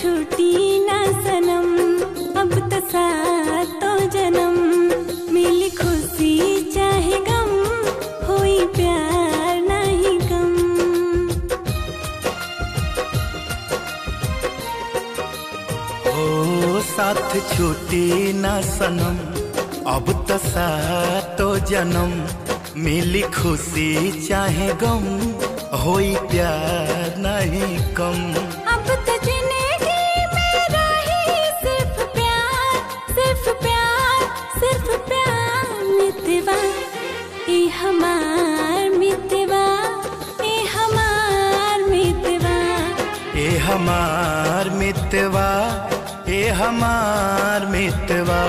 छूटी ना सनम अब तो सातो जन्म मिली खुशी चाहे गम होई प्यार नहीं कम ओ साथ छूटी ना सनम अब तो सातो जन्म मिली खुशी चाहे गम होई प्यार नहीं कम अब तो जिंदगी में रही सिर्फ प्यार सिर्फ प्यार सिर्फ प्यार मितवा ए हमार मितवा ए हमार मितवा ए हमार मितवा ए हमार मितवा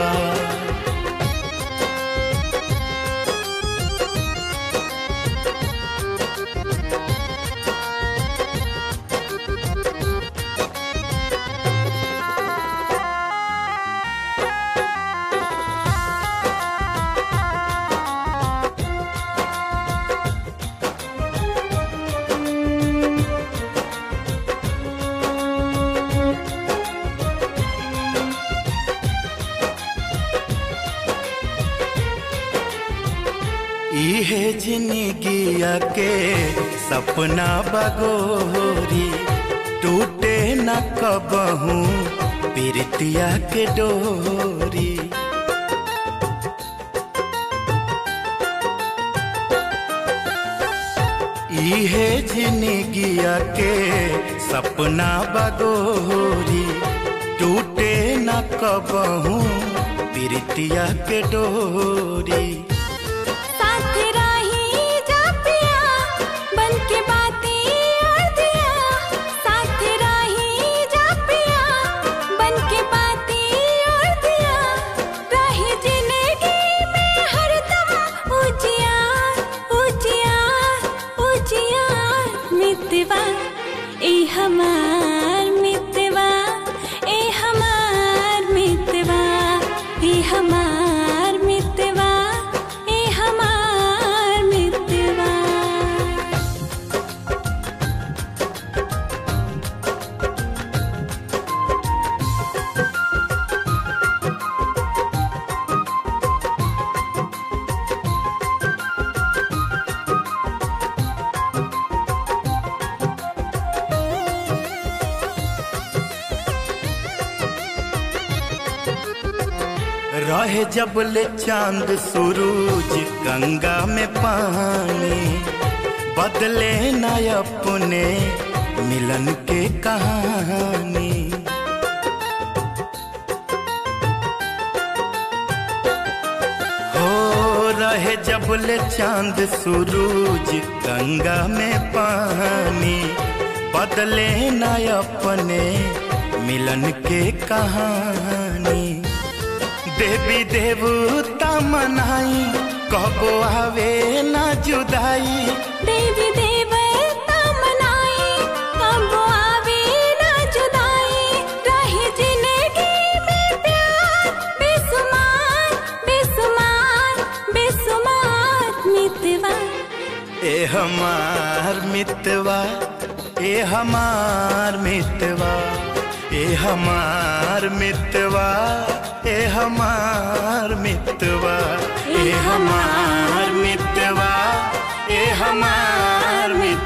इहे जिंदगिया के सपना बगोरी टूटे न कबहू प्रीतिया के डोरी इहे जिंदगिया के सपना बगोरी टूटे न कबहू प्रीतिया के डोरी साथ राही जा पिया बन के बाती और दिया साथ राही जा पिया बन के बाती और दिया रही जिंदगी में हरदम उजियार उजियार उजियार मितवा ए हमार मितवा ए हमार मितवा ए हमार मितवा ए हमार मितवा रहे जब ले चांद सूरज गंगा में पानी बदले न अपने मिलन के कहानी हो रहे जब ले चांद सूरज गंगा में पानी बदले न अपने मिलन के कहानी देवी देवता मनाई कबो आवे ना जुदाई देवी देवता मनाई कब आवे ना जुदाई रहे जिंदगी में प्यार बेसुमार बेसुमार बेसुमार मितवा ए हमार मितवा ए हमार मितवा ए हमार मितवा ए हमार मितवा ए हमार मितवा ए हमार मितवा